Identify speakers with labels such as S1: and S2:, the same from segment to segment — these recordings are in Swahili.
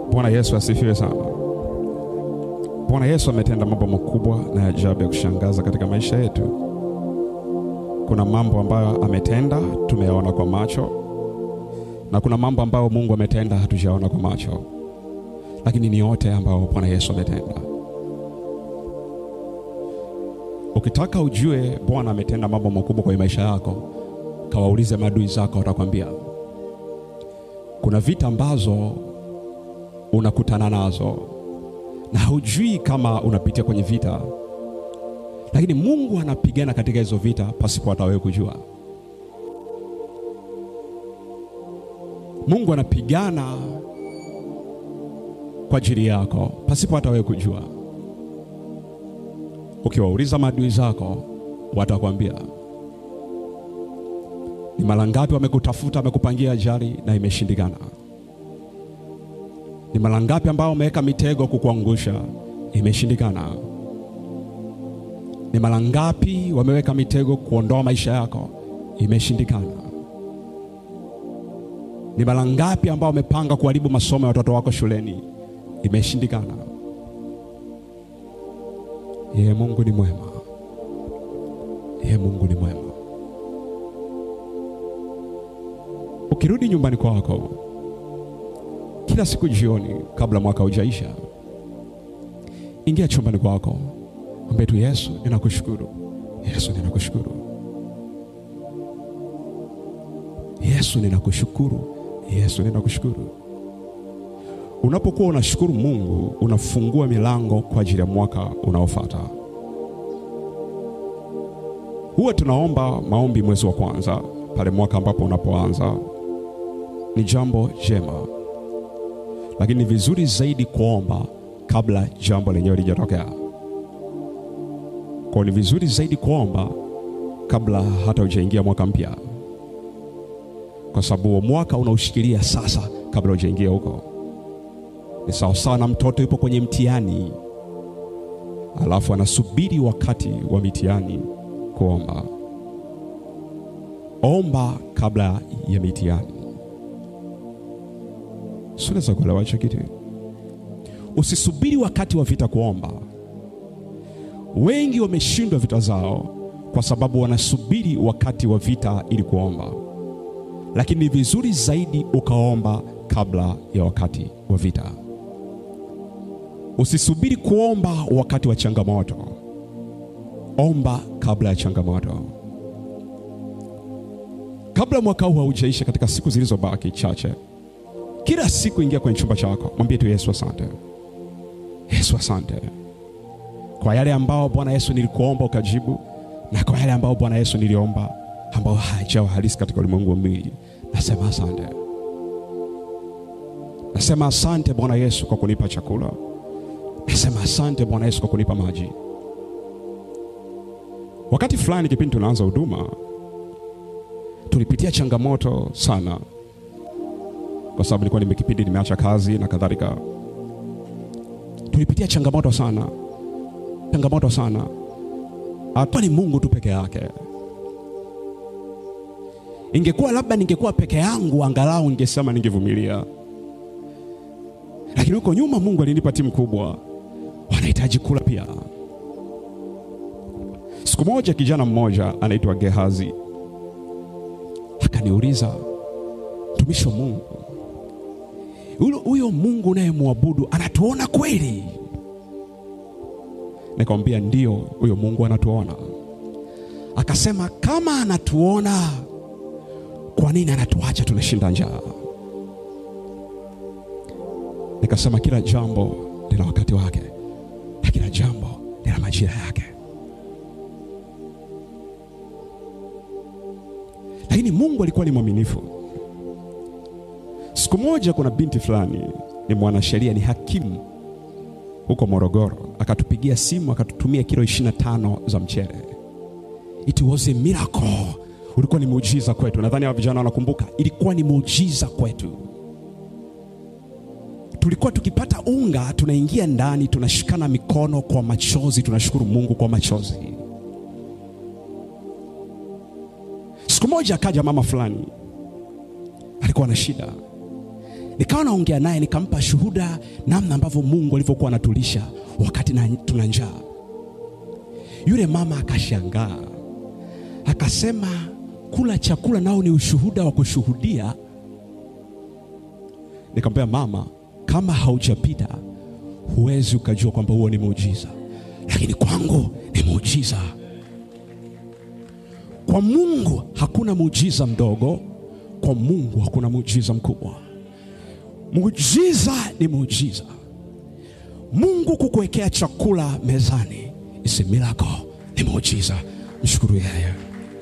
S1: Bwana Yesu asifiwe sana. Bwana Yesu ametenda mambo makubwa na ajabu ya kushangaza katika maisha yetu. Kuna mambo ambayo ametenda tumeyaona kwa macho, na kuna mambo ambayo Mungu ametenda hatujaona kwa macho, lakini ni yote ambayo Bwana Yesu ametenda. Ukitaka ujue Bwana ametenda mambo makubwa kwenye maisha yako, kawaulize maadui zako, watakwambia. Kuna vita ambazo unakutana nazo na hujui kama unapitia kwenye vita, lakini Mungu anapigana katika hizo vita pasipo hata wewe kujua. Mungu anapigana kwa ajili yako pasipo hata wewe kujua. Ukiwauliza maadui zako, watakwambia. Ni mara ngapi wamekutafuta, wamekupangia ajali na imeshindikana? Ni mara ngapi ambao wameweka mitego kukuangusha, imeshindikana? Ni mara ngapi wameweka mitego kuondoa maisha yako, imeshindikana? Ni mara ngapi ambao wamepanga kuharibu masomo ya watoto wako shuleni, imeshindikana? Yeye Mungu ni mwema, yeye Mungu ni mwema. Ukirudi nyumbani kwako kila siku jioni, kabla mwaka hujaisha, ingia chumbani kwako, mwambie tu Yesu, ninakushukuru. Yesu, ninakushukuru. Yesu, ninakushukuru. Yesu, ninakushukuru. Unapokuwa unashukuru Mungu, unafungua milango kwa ajili ya mwaka unaofuata. Huwa tunaomba maombi mwezi wa kwanza, pale mwaka ambapo unapoanza. Ni jambo jema, lakini ni vizuri zaidi kuomba kabla jambo lenyewe lijatokea. Kwa ni vizuri zaidi kuomba kabla hata hujaingia mwaka mpya, kwa sababu mwaka unaushikilia sasa kabla hujaingia huko. Ni sawasawa na mtoto yupo kwenye mtihani, alafu anasubiri wakati wa mitihani kuomba. Omba kabla ya mitihani. Siweza kuelewa hicho kitu. Usisubiri wakati wa vita kuomba. Wengi wameshindwa vita zao kwa sababu wanasubiri wakati wa vita ili kuomba, lakini ni vizuri zaidi ukaomba kabla ya wakati wa vita. Usisubiri kuomba wakati wa changamoto, omba kabla ya changamoto. Kabla mwaka huu haujaisha, katika siku zilizobaki chache, kila siku ingia kwenye chumba chako, mwambie tu Yesu asante. Yesu asante kwa yale ambao Bwana Yesu nilikuomba ukajibu, na kwa yale ambao Bwana Yesu niliomba ambao hajawa halisi katika ulimwengu wa mwili, nasema asante. Nasema asante Bwana Yesu kwa kunipa chakula. Nasema asante Bwana Yesu kwa kunipa maji. Wakati fulani, kipindi tunaanza huduma, tulipitia changamoto sana, kwa sababu nilikuwa nimekipindi nimeacha kazi na kadhalika. Tulipitia changamoto sana, changamoto sana. Hata ni Mungu tu peke yake. Ingekuwa labda ningekuwa peke yangu, angalau ningesema ningevumilia, lakini huko nyuma Mungu alinipa timu kubwa, wanahitaji kula pia. Siku moja kijana mmoja anaitwa Gehazi akaniuliza, mtumishi wa Mungu, huyo Mungu unayemwabudu anatuona kweli? Nikamwambia ndio, huyo Mungu anatuona. Akasema kama anatuona, kwa nini anatuacha tunashinda njaa? Nikasema kila jambo lina wakati wake na kila jambo lina majira yake, lakini Mungu alikuwa ni mwaminifu. Siku moja, kuna binti fulani ni mwanasheria, ni hakimu huko Morogoro, akatupigia simu akatutumia kilo 25 za mchele. It was a miracle. Ulikuwa ni muujiza kwetu. Nadhani hawa vijana wanakumbuka, ilikuwa ni muujiza kwetu. Tulikuwa tukipata unga, tunaingia ndani, tunashikana mikono kwa machozi, tunashukuru Mungu kwa machozi. Siku moja akaja mama fulani, alikuwa na shida Nikawa naongea naye nikampa shuhuda namna ambavyo Mungu alivyokuwa anatulisha wakati na, tuna njaa. Yule mama akashangaa akasema, kula chakula nao ni ushuhuda wa kushuhudia. Nikamwambia mama, kama haujapita huwezi ukajua kwamba huo ni muujiza, lakini kwangu ni muujiza. Kwa Mungu hakuna muujiza mdogo, kwa Mungu hakuna muujiza mkubwa. Muujiza ni muujiza. Mungu kukuwekea chakula mezani is a miracle, ni muujiza. Mshukuru yeye.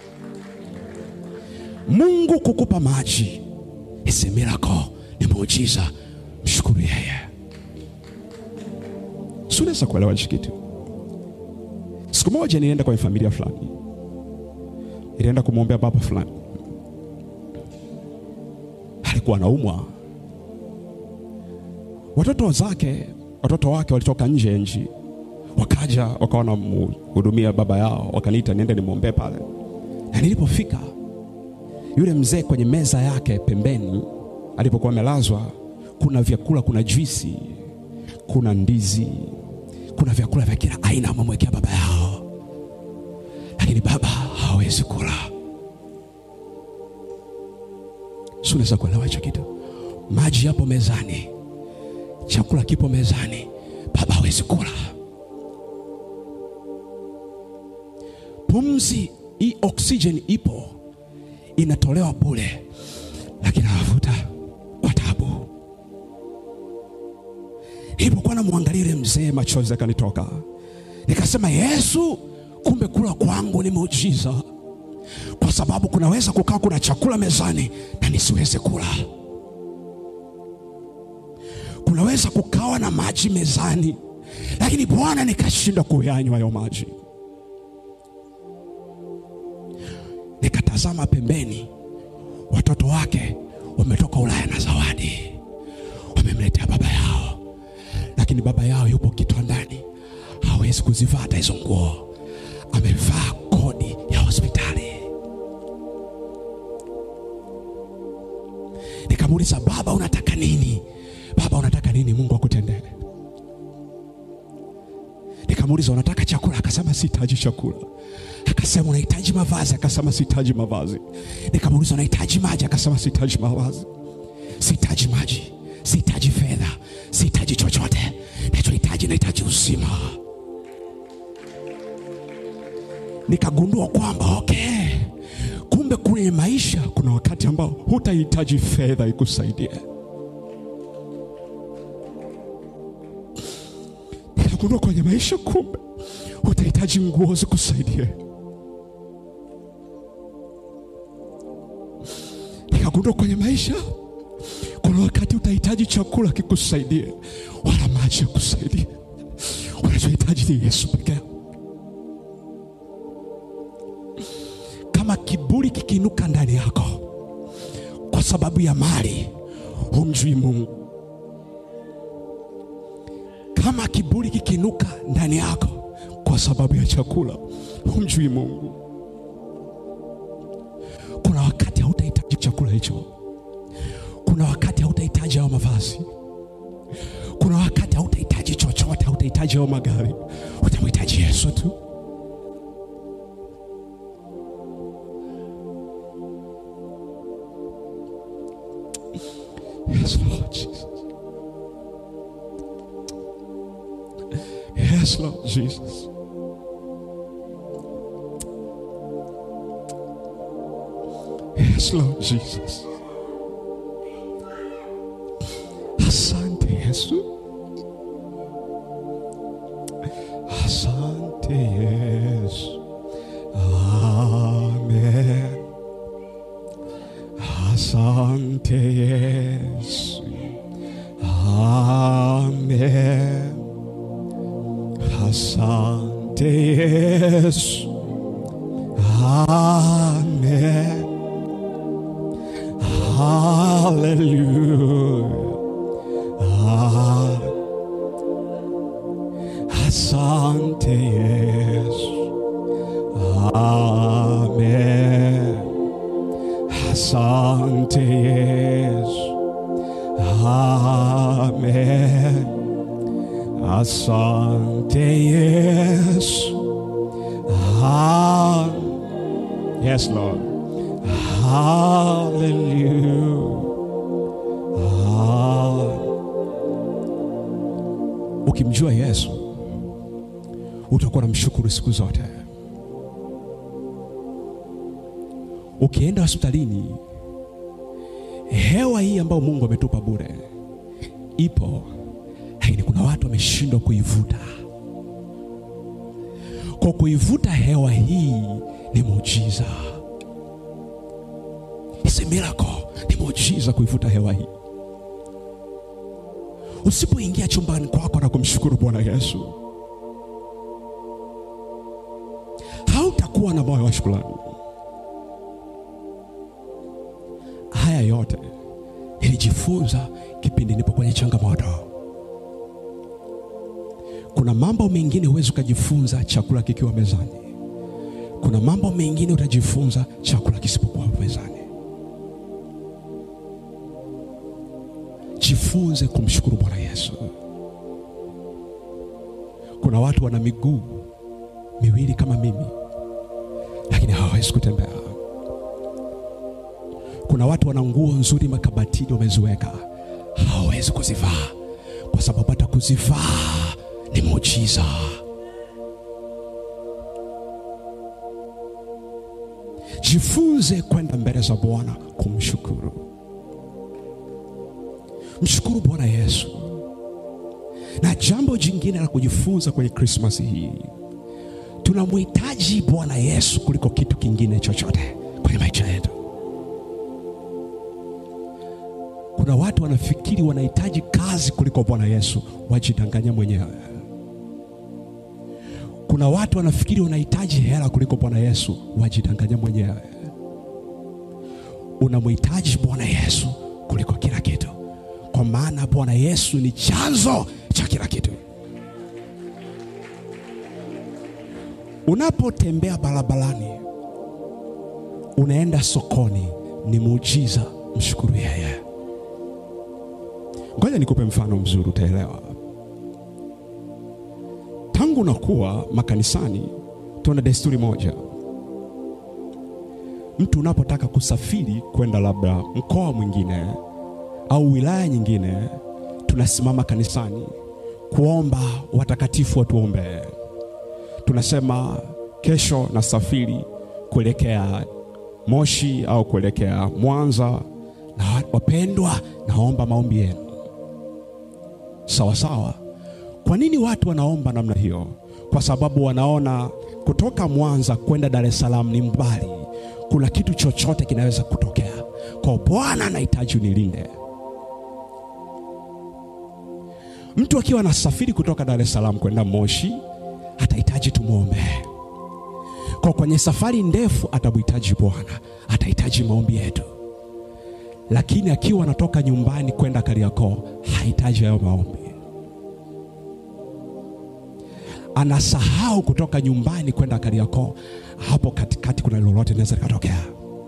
S1: Mungu kukupa maji is a miracle, ni muujiza. Mshukuru yeye. Si unaweza kuelewa hichi kitu? Siku moja nilienda kwenye familia fulani, nilienda kumwombea baba fulani, alikuwa anaumwa. Watoto zake, watoto wake walitoka nje ya nchi, wakaja wakawa wanamhudumia baba yao, wakaniita niende nimwombee pale. Na nilipofika yule mzee kwenye meza yake pembeni alipokuwa amelazwa, kuna vyakula, kuna juisi, kuna ndizi, kuna vyakula vya kila aina wamemwekea baba yao, lakini baba hawezi kula. Si unaweza kuelewa hicho kitu? Maji yapo mezani, chakula kipo mezani, baba hawezi kula. Pumzi hii, oksijeni ipo inatolewa bure, lakini anavuta kwa tabu. Nilipokuwa namwangalia yule mzee, machozi yakanitoka, nikasema, Yesu, kumbe kula kwangu ni muujiza, kwa sababu kunaweza kukaa kuna chakula mezani na nisiweze kula. Kunaweza kukawa na maji mezani, lakini Bwana nikashindwa kuyanywa hayo maji. Nikatazama pembeni, watoto wake wametoka Ulaya na zawadi, wamemletea baba yao, lakini baba yao yupo kitandani, hawezi kuzivaa hata hizo nguo, amevaa kodi ya hospitali. Nikamuuliza, baba, unataka nini? Baba, unataka nini Mungu akutendee? Nikamuuliza, unataka chakula? Akasema sihitaji chakula. Akasema unahitaji mavazi? Akasema sihitaji mavazi. Nikamuuliza, unahitaji maji? Akasema sihitaji mavazi, sihitaji maji, sihitaji fedha, sihitaji chochote. Nachohitaji, nahitaji uzima. Nikagundua kwamba okay, kumbe kwenye maisha kuna wakati ambao hutahitaji fedha ikusaidie. Nikagundua kwenye maisha kumbe utahitaji nguo zikusaidie. Nikagundua kwenye maisha kuna wakati utahitaji chakula kikusaidie, wala maji yakusaidie. Unachohitaji ni Yesu pekee. Kama kiburi kikiinuka ndani yako kwa sababu ya mali, humjui Mungu. Kama kiburi kikiinuka ndani yako kwa sababu ya chakula, humjui Mungu. Kuna wakati hautahitaji chakula hicho, kuna wakati hautahitaji hayo mavazi, kuna wakati hautahitaji chochote, hautahitaji hayo magari, utamhitaji Yesu tu. Yes, Lord Jesus. Yes, Lord Jesus. Yes, Lord Jesus. Asante Yesu. Asante Yesu. Amen. Asante Yesu. Amen. Asante Yesu. Amen. Hallelujah. Ah. Asante Yesu. Amen. Asante Yesu. Amen. Asante Yesu. Ah, yes, Lord. Hallelujah. Ah. Ukimjua Yesu utakuwa na mshukuru siku zote. Ukienda hospitalini, hewa hii ambayo Mungu ametupa bure ipo, lakini kuna watu wameshindwa kuivuta. Kwa kuivuta hewa hii ni muujiza, It's a miracle, ni muujiza kuivuta hewa hii. Usipoingia chumbani kwako na kumshukuru Bwana Yesu, hautakuwa na moyo wa shukrani. Haya yote nilijifunza kipindi nipo kwenye changamoto. Kuna mambo mengine huwezi ukajifunza chakula kikiwa mezani. Kuna mambo mengine utajifunza chakula kisipokuwa mezani. Jifunze kumshukuru Bwana Yesu. Kuna watu wana miguu miwili kama mimi, lakini hawawezi kutembea. Kuna watu wana nguo nzuri makabatini wameziweka, hawawezi kuzivaa kwa sababu hata kuzivaa ni muujiza. Jifunze kwenda mbele za Bwana kumshukuru. Mshukuru Bwana Yesu. Na jambo jingine la kujifunza kwenye Krismasi hii, tunamhitaji Bwana Yesu kuliko kitu kingine chochote kwenye maisha yetu. Kuna watu wanafikiri wanahitaji kazi kuliko Bwana Yesu, wajidanganya mwenyewe. Kuna watu wanafikiri wanahitaji hela kuliko Bwana Yesu, wajidanganya mwenyewe. Unamhitaji Bwana Yesu kuliko kila kitu, kwa maana Bwana Yesu ni chanzo cha kila kitu. Unapotembea barabarani, unaenda sokoni, ni muujiza, mshukuru yeye. Ngoja nikupe mfano mzuri, utaelewa. Tangu nakuwa makanisani, tuna desturi moja. Mtu unapotaka kusafiri kwenda labda mkoa mwingine au wilaya nyingine, tunasimama kanisani kuomba watakatifu watuombee. Tunasema kesho nasafiri kuelekea Moshi au kuelekea Mwanza, na wapendwa, naomba maombi yenu. Sawa sawa. Kwa nini watu wanaomba namna hiyo? Kwa sababu wanaona kutoka Mwanza kwenda Dar es Salaam ni mbali, kuna kitu chochote kinaweza kutokea. Kwa Bwana anahitaji unilinde. Mtu akiwa anasafiri kutoka Dar es Salaam kwenda Moshi atahitaji tumwombe. Kwa kwenye safari ndefu atamhitaji Bwana, atahitaji maombi yetu. Lakini akiwa anatoka nyumbani kwenda Kariakoo hahitaji hayo maombi. Anasahau kutoka nyumbani kwenda Kariakoo, hapo katikati kuna lolote linaweza likatokea.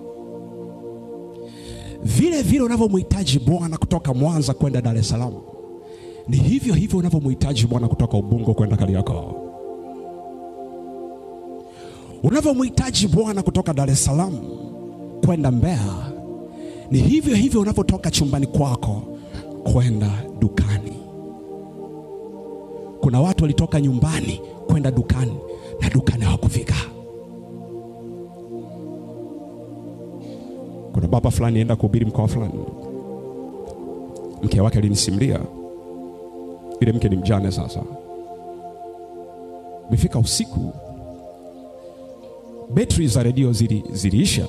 S1: Vile vile unavyomhitaji Bwana kutoka Mwanza kwenda Dar es Salaam, ni hivyo hivyo unavyomhitaji Bwana kutoka Ubungo kwenda Kariakoo. Unavyomhitaji Bwana kutoka Dar es Salaam kwenda Mbeya, ni hivyo hivyo unavyotoka chumbani kwako kwenda dukani. Kuna watu walitoka nyumbani kwenda dukani na dukani hawakufika. Kuna baba fulani enda kuhubiri mkoa fulani, mke wake alinisimulia. Yule mke ni mjane sasa, imefika usiku, betri za redio zili, ziliisha.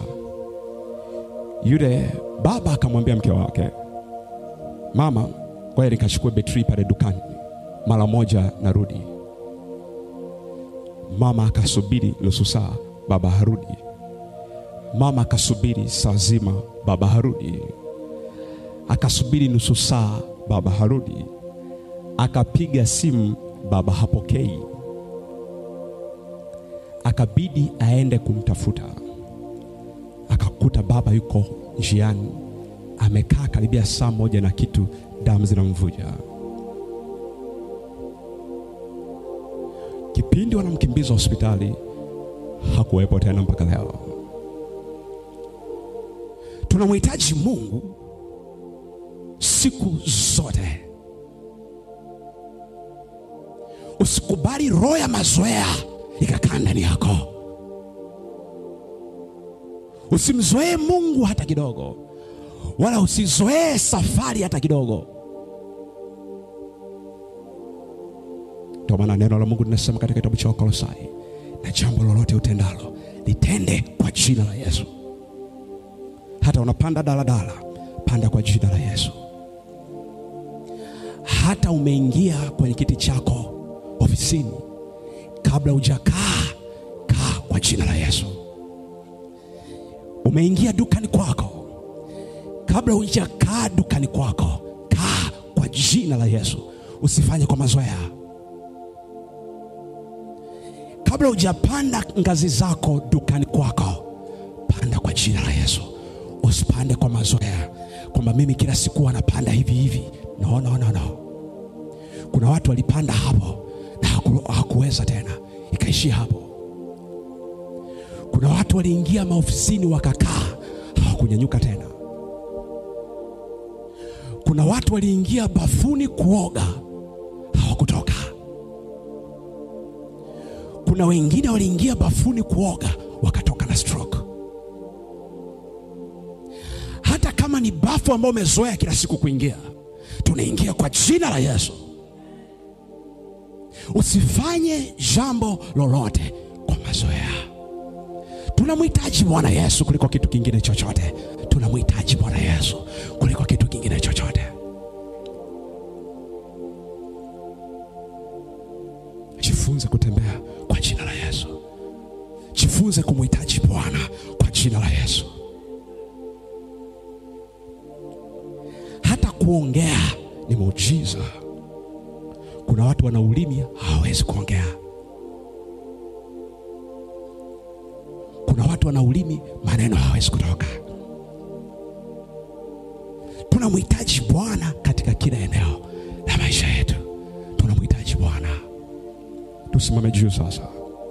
S1: Yule baba akamwambia mke wake, mama, ngoja nikachukue betri pale dukani mara moja narudi. Mama akasubiri nusu saa, baba harudi. Mama akasubiri saa zima, baba harudi. Akasubiri nusu saa, baba harudi. Akapiga simu, baba hapokei. Akabidi aende kumtafuta. Akakuta baba yuko njiani, amekaa karibia saa moja na kitu damu zinamvuja. Kipindi wanamkimbiza hospitali hakuwepo tena mpaka leo. Tunamhitaji Mungu siku zote. Usikubali roho ya mazoea ikakaa ndani yako. Usimzoee Mungu hata kidogo, wala usizoee safari hata kidogo. Ndio maana neno la Mungu linasema katika kitabu cha Wakolosai, na jambo lolote utendalo litende kwa jina la Yesu. Hata unapanda daladala, panda kwa jina la Yesu. Hata umeingia kwenye kiti chako ofisini, kabla hujakaa, kaa kwa jina la Yesu. Umeingia dukani kwako, kabla hujakaa dukani kwako, kaa kwa jina la Yesu. Usifanye kwa mazoea. Kabla hujapanda ngazi zako dukani kwako, panda kwa jina la Yesu. Usipande kwa mazoea kwamba mimi kila siku wanapanda hivi hivi. No, no, no, no. Kuna watu walipanda hapo na haku, hakuweza tena, ikaishia hapo. Kuna watu waliingia maofisini wakakaa, hawakunyanyuka tena. Kuna watu waliingia bafuni kuoga, hawakutoka. Kuna wengine waliingia bafuni kuoga wakatoka na stroke. Hata kama ni bafu ambao umezoea kila siku kuingia, tunaingia kwa jina la Yesu. Usifanye jambo lolote kwa mazoea. Tunamhitaji Bwana Yesu kuliko kitu kingine chochote. Tunamhitaji Bwana Yesu kuliko kitu kingine chochote. Jifunze kutembea kwa jina la Yesu. Jifunze kumhitaji Bwana kwa jina la Yesu. Hata kuongea ni muujiza. Kuna watu wana ulimi hawawezi kuongea. Kuna watu wana ulimi maneno hawawezi kutoka. Tunamhitaji Bwana katika kila eneo la maisha yetu. Tunamhitaji Bwana. Tusimame juu sasa.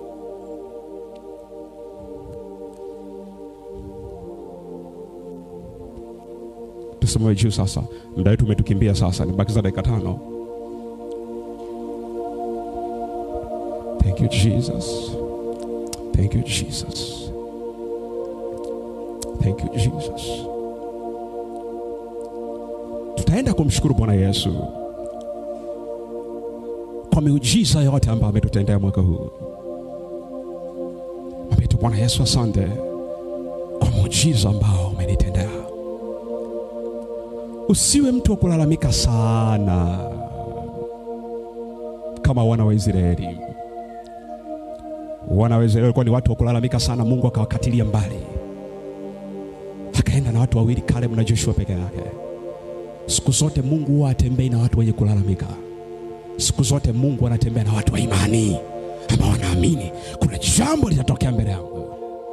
S1: Tusimame juu sasa. Muda wetu umetukimbia sasa, nibakiza dakika tano. Thank you Jesus. Thank you Jesus. Thank you Jesus. Tutaenda kumshukuru Bwana Yesu kwa miujiza yote ambayo ametutendea mwaka huu. Mwambie tu Bwana Yesu, asante kwa muujiza ambao umenitendea. Usiwe mtu wa kulalamika sana kama wana wa Israeli. Wana wa Israeli walikuwa ni watu wa kulalamika sana, Mungu akawakatilia mbali, akaenda na watu wawili, Caleb na Joshua peke yake. Siku zote Mungu huwa atembei na watu wenye kulalamika. Siku zote Mungu anatembea na watu wa imani ambao wanaamini kuna jambo litatokea mbele yangu.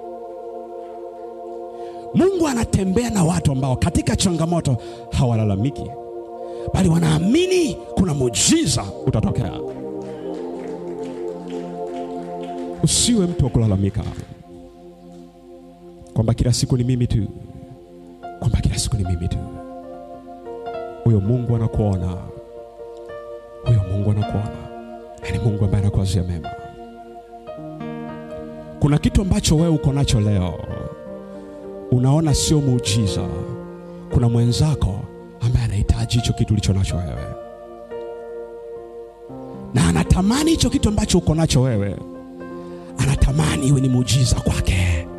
S1: Mungu anatembea na watu ambao katika changamoto hawalalamiki, bali wanaamini kuna muujiza utatokea. Usiwe mtu wa kulalamika kwamba kila siku ni mimi tu, kwamba kila siku ni mimi tu. Huyo Mungu anakuona, huyo Mungu anakuona, na ni Mungu ambaye anakuwazia mema. Kuna kitu ambacho wewe uko nacho leo unaona sio muujiza. Kuna mwenzako ambaye anahitaji hicho kitu ulicho nacho wewe, na anatamani hicho kitu ambacho uko nacho wewe, anatamani iwe ni muujiza kwake.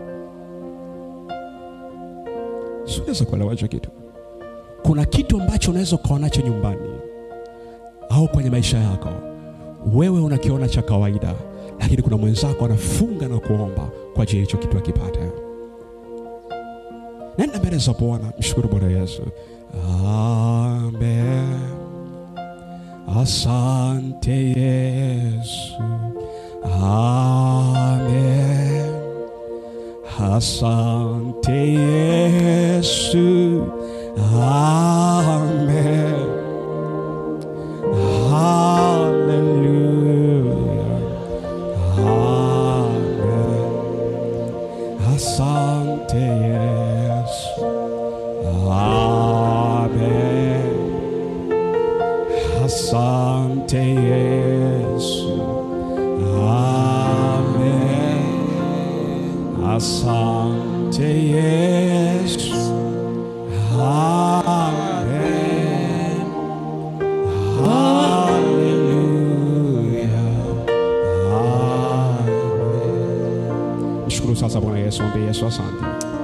S1: Siweza kuelewa hicho kitu. Kuna kitu ambacho unaweza ukawa nacho nyumbani au kwenye maisha yako, wewe unakiona cha kawaida, lakini kuna mwenzako anafunga na kuomba kwa ajili ya hicho kitu akipate. Nenda mbele za Bwana, mshukuru Bwana Yesu. Amen. Asante Yesu. Amen. Asante Yesu. Amen. Asante Yesu. Amen. Asante Yesu. Amen. Hallelujah. Amen. Mshukuru sasa Bwana Yesu, mwambie Yesu asante.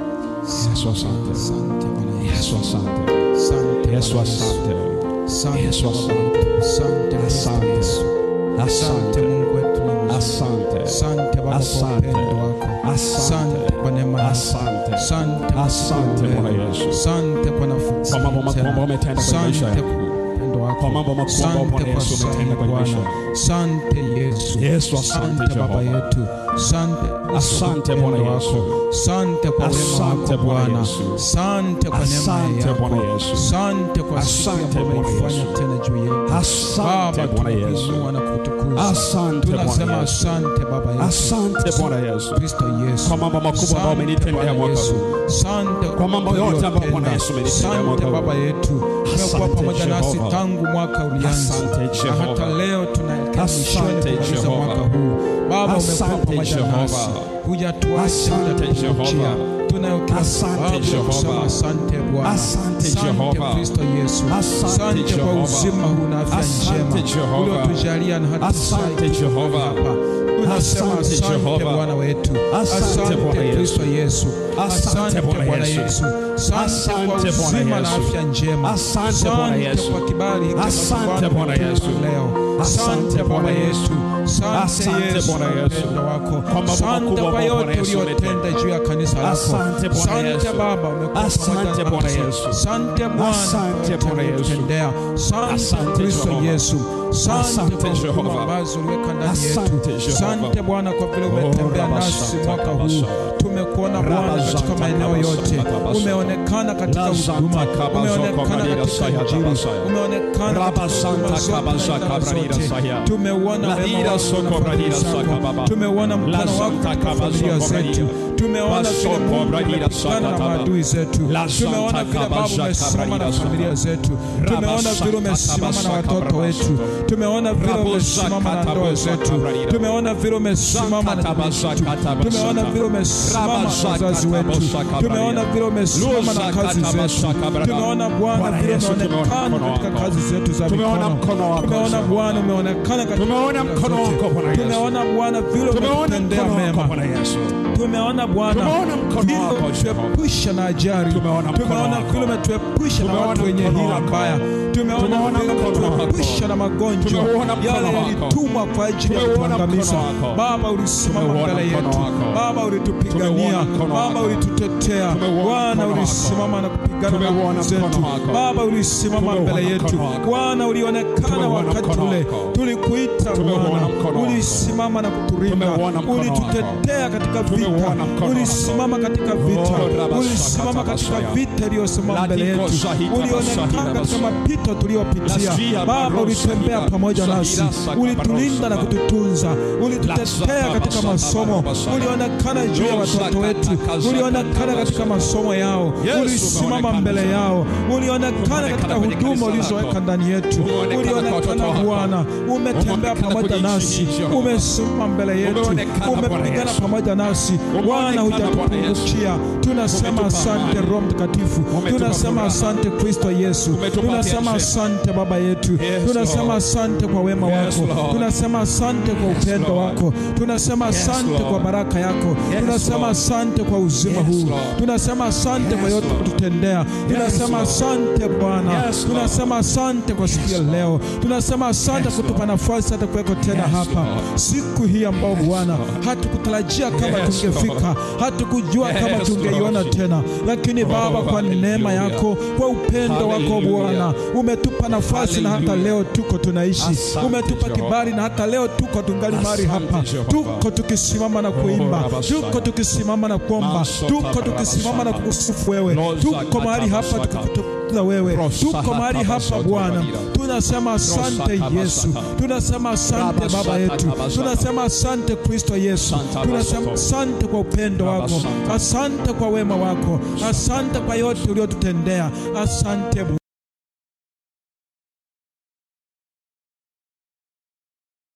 S1: Yesu asante.
S2: Asante Bwana
S1: Yesu
S2: Yesu.
S1: asante.
S2: Asante
S1: Yesu
S2: Bwana Yesu.
S1: asante.
S2: Asante
S1: Yesu
S2: Baba
S1: asante.
S2: yetu. Asante Kristo
S1: Asante.
S2: Yesu. Asante
S1: Asante.
S2: Mungu wetu ni mzuri.
S1: Asante.
S2: Asante Baba kwa
S1: Asante.
S2: upendo wako.
S1: Asante.
S2: Asante kwa neema yako.
S1: Asante.
S2: Asante kwa
S1: Asante
S2: siku ya
S1: Bwana
S2: leo.
S1: Yesu.
S2: Asante kwa nafasi
S1: Kwa mambo makubwa ambayo umetenda kwenye maisha
S2: Asante
S1: yangu.
S2: kwa upendo wako.
S1: Kwa mambo makubwa ambayo
S2: Asante
S1: Bwana
S2: kwa
S1: Yesu umetenda
S2: sahihi
S1: kwenye maisha
S2: Bwana.
S1: yangu.
S2: Asante Yesu.
S1: Yesu, asante
S2: Baba
S1: Jehova.
S2: yetu. Asante
S1: Asante
S2: kwa
S1: Bwana
S2: upendo
S1: Yesu.
S2: wako. Asante kwa wema
S1: Asante
S2: wako
S1: Bwana
S2: Bwana.
S1: Yesu.
S2: Asante kwa neema
S1: Asante
S2: yako.
S1: Bwana Yesu.
S2: Asante kwa siku
S1: Asante
S2: ambayo
S1: Bwana
S2: umeifanya
S1: Yesu.
S2: tena juu yetu.
S1: Asante
S2: Baba,
S1: Bwana Yesu.
S2: tunakuinua na kutukuza.
S1: Asante Bwana
S2: Tunasema
S1: Yesu.
S2: asante Baba yetu.
S1: Asante Bwana Yesu.
S2: Kristo Yesu.
S1: Kwa mambo makubwa ambayo
S2: Asante
S1: umenitendea
S2: Bwana
S1: mwaka
S2: Yesu.
S1: huu.
S2: Asante
S1: Kwa mambo yote ambayo Bwana Yesu umenitendea
S2: Asante
S1: mwaka huu.
S2: Baba yetu. Umekuwa
S1: Asante
S2: pamoja nasi
S1: Jehova.
S2: tangu mwaka ulianza.
S1: Asante
S2: Na
S1: Jehova.
S2: hata leo tunaelekea mwishoni
S1: Asante
S2: kumaliza
S1: Jehova.
S2: mwaka huu. Baba umekuwa
S1: Asante
S2: pamoja
S1: Jehova.
S2: nasi. Hujatuacha,
S1: Asante
S2: hujatuachia.
S1: Jehova.
S2: Tunayo kila
S1: Asante
S2: sababu ya
S1: Jehova.
S2: kusema asante Bwana.
S1: Asante Jehova.
S2: Kristo Yesu.
S1: Asante
S2: Asante kwa
S1: Jehova.
S2: uzima huu na afya
S1: Asante
S2: njema
S1: Jehova.
S2: uliotujalia na hata
S1: Asante
S2: sasa
S1: Jehova.
S2: hapa. Tunasema
S1: Asante
S2: asante
S1: Jehova.
S2: Bwana wetu.
S1: Asante Bwana Yesu.
S2: Kristo Yesu.
S1: Asante Bwana
S2: Bwana
S1: Yesu.
S2: Yesu. Asante kwa
S1: Asante Bwana
S2: uzima na
S1: Yesu.
S2: afya njema.
S1: Asante Bwana Yesu.
S2: kwa kibali hiki
S1: Asante
S2: ambacho
S1: Bwana
S2: umetupa
S1: Yesu.
S2: leo.
S1: Asante
S2: Asante
S1: Bwana
S2: Bwana
S1: Yesu.
S2: Yesu. Asante
S1: Asante
S2: Yesu
S1: Bwana
S2: kwa
S1: Yesu.
S2: upendo wako.
S1: Kwa mambo
S2: Asante
S1: makubwa
S2: kwa
S1: ambayo Bwana
S2: yote
S1: Yesu
S2: uliyotenda juu ya kanisa lako.
S1: Asante Bwana
S2: Asante
S1: Yesu.
S2: Baba, umekuwa
S1: Asante
S2: pamoja
S1: Bwana
S2: nasi.
S1: Yesu.
S2: Asante Bwana
S1: Asante
S2: kwa
S1: Bwana Yesu.
S2: uliyotutendea. Asante
S1: Asante
S2: Kristo
S1: Jehova.
S2: Yesu. Asante
S1: Asante
S2: kwa huduma
S1: Jehova.
S2: ambazo uliweka ndani
S1: Asante
S2: yetu.
S1: Jehova.
S2: Asante Bwana kwa vile umetembea
S1: Oh,
S2: nasi
S1: Rabasanta,
S2: mwaka huu.
S1: Kabasanta.
S2: Tumekuona Bwana katika
S1: Rabasanta,
S2: maeneo yote.
S1: Kabasanta, Kabasanta.
S2: Umeonekana katika
S1: Lazanta,
S2: huduma.
S1: Kabasoko,
S2: Umeonekana
S1: Barira,
S2: katika
S1: Saya,
S2: injili.
S1: Kabasaya.
S2: Umeonekana katika
S1: Rabasanta,
S2: huduma zote na
S1: Kabasaka,
S2: idara
S1: Barira,
S2: zote.
S1: Saya.
S2: Tumeuona wema
S1: Ladira,
S2: wako
S1: Soko,
S2: na fadhili
S1: Barira,
S2: zako.
S1: Saka, Baba.
S2: Tumeona mkono wako
S1: Lazanta,
S2: katika familia
S1: Kabasoko,
S2: zetu.
S1: Barira.
S2: Tumeona vile
S1: Basoko,
S2: Mungu
S1: Barira,
S2: umepigana na
S1: Saka, Baba.
S2: maadui zetu.
S1: Lazanta,
S2: Tumeona vile Baba
S1: Kabasaka,
S2: umesimama na
S1: Barira,
S2: familia
S1: Saka.
S2: zetu. Tumeona vile umesimama na watoto wetu. Tumeona vile umesimama na ndoa zetu. Tumeona vile umesimama na jamii zetu. Tumeona vile umesimama na wazazi wetu. Tumeona vile umesimama na kazi zetu. Tumeona Bwana
S1: Bwana
S2: vile
S1: Yesu, tumeona
S2: umeonekana
S1: mkono
S2: katika
S1: wako.
S2: kazi zetu za
S1: Tumeona
S2: mikono.
S1: mkono wako,
S2: Tumeona
S1: Jehova.
S2: Bwana umeonekana katika
S1: Tumeona
S2: kazi
S1: mkono
S2: zote.
S1: wako, Bwana Yesu.
S2: Tumeona Bwana vile
S1: Tumeona
S2: umetutendea
S1: mkono wako
S2: mema.
S1: Bwana Yesu.
S2: Tumeona Bwana
S1: Tumeona mkono
S2: vile
S1: wako, Jehova.
S2: umetuepusha na ajali.
S1: Tumeona mkono
S2: Tumeona
S1: wako.
S2: vile umetuepusha na
S1: Tumeona
S2: watu wenye
S1: mkono
S2: hila
S1: wako.
S2: mbaya. Tumeona
S1: Tumeona
S2: vile
S1: mkono wako.
S2: umetuepusha na magonjwa
S1: Tumeona mkono
S2: yale
S1: wako.
S2: yalitumwa kwa ajili ya
S1: Tumeona
S2: kuangamiza.
S1: mkono wako.
S2: Baba, ulisimama
S1: Tumeona
S2: mbele
S1: mkono
S2: yetu.
S1: wako.
S2: Baba, ulitupigania.
S1: Tumeona mkono
S2: Baba,
S1: wako.
S2: ulitutetea.
S1: Tumeona
S2: Bwana,
S1: mkono wako.
S2: ulisimama na kupigana na
S1: Tumeona
S2: nguvu zetu.
S1: mkono wako.
S2: Baba, ulisimama
S1: Tumeona
S2: mbele yetu.
S1: mkono wako.
S2: Bwana, ulionekana
S1: Tumeona
S2: wakati
S1: mkono
S2: ule
S1: wako.
S2: tulikuita
S1: Tumeona
S2: Bwana,
S1: mkono wako.
S2: ulisimama na kutulinda,
S1: Tumeona mkono wako.
S2: ulitutetea katika vita,
S1: Tumeona mkono wako.
S2: ulisimama katika vita,
S1: Oh, rabasaka,
S2: ulisimama katika
S1: tabasaya.
S2: vita iliyosimama mbele
S1: Ladiko
S2: yetu,
S1: shahita
S2: ulionekana
S1: basahira
S2: katika
S1: basa.
S2: mapito tuliyopitia.
S1: Lasfia
S2: Baba,
S1: barosa
S2: ulitembea
S1: hira,
S2: pamoja nasi,
S1: sahira saka
S2: ulitulinda na
S1: barosa.
S2: kututunza, ulitutetea
S1: Lazaka
S2: katika
S1: basaka
S2: masomo,
S1: barabasaka.
S2: ulionekana juu ya watoto
S1: Lozaka
S2: wetu,
S1: takazaka
S2: ulionekana katika
S1: takazaka.
S2: masomo yao,
S1: Yesu,
S2: ulisimama
S1: umeonekana
S2: mbele
S1: sana.
S2: yao, ulionekana katika
S1: kwenye
S2: huduma
S1: kanisa
S2: ulizoweka
S1: lako.
S2: ndani yetu,
S1: Umeonekana kwa watoto
S2: ulionekana
S1: wako.
S2: Bwana, umetembea
S1: Umeonekana
S2: pamoja
S1: kwenye nchi
S2: nasi,
S1: hii, Jehova.
S2: umesimama mbele yetu,
S1: Umeonekana, Bwana
S2: umepigana
S1: Yesu.
S2: pamoja nasi Bwana,
S1: Umeonekana, Bwana
S2: hujatupungukia. Tunasema
S1: Umetupa
S2: asante
S1: amani.
S2: Roho Mtakatifu,
S1: Umetupa
S2: tunasema
S1: furaha.
S2: asante Kristo Yesu,
S1: Umetupa
S2: tunasema
S1: afya
S2: asante Baba yetu,
S1: Yes,
S2: tunasema
S1: Lord.
S2: asante kwa wema
S1: Yes,
S2: wako,
S1: Lord.
S2: tunasema asante kwa upendo
S1: Lord.
S2: wako, tunasema
S1: Yes,
S2: asante
S1: Lord.
S2: kwa baraka yako,
S1: Yes,
S2: tunasema
S1: Lord.
S2: asante kwa uzima
S1: Yes,
S2: huu,
S1: Lord.
S2: tunasema asante kwa
S1: Yes,
S2: yote
S1: Lord.
S2: kututendea, tunasema
S1: Lord.
S2: asante Bwana,
S1: Yes, Lord.
S2: tunasema asante kwa siku ya
S1: Yes, Lord.
S2: leo, tunasema asante
S1: Yes,
S2: kutupa
S1: Lord.
S2: nafasi hata kuweko tena
S1: Yes,
S2: hapa
S1: Lord.
S2: siku hii ambao Bwana
S1: Lord.
S2: hatukutarajia kama
S1: Yes,
S2: tungefika, hatukujua kama
S1: Yes,
S2: tungeiona
S1: Lord.
S2: tena, lakini Baba, kwa neema
S1: hallelujah.
S2: yako, kwa upendo wako
S1: Hallelujah.
S2: Bwana, umetupa nafasi na hata
S1: Hallelujah.
S2: leo tuko tunaishi,
S1: Asante,
S2: umetupa
S1: Jehova.
S2: kibali na hata leo tuko tungali mahali
S1: Asante,
S2: hapa,
S1: Jehova.
S2: tuko tukisimama na kuimba,
S1: Rabasaya.
S2: tuko tukisimama na kuomba,
S1: Masota
S2: tuko tukisimama na
S1: Rabasaya.
S2: kukusifu wewe,
S1: Loza
S2: tuko mahali hapa
S1: katabasaka.
S2: tukikutukuza wewe,
S1: Rosa
S2: tuko mahali hapa
S1: katabasaka
S2: Bwana,
S1: badira.
S2: tunasema asante
S1: Rosa
S2: Yesu,
S1: kabasaka.
S2: tunasema asante
S1: Rabasaka
S2: Baba yetu,
S1: kabasaka.
S2: tunasema asante Kristo Yesu,
S1: Santa
S2: tunasema
S1: basoto.
S2: asante kwa upendo wako,
S1: Rabasaka.
S2: asante kwa wema wako, asante kwa yote uliotutendea, asante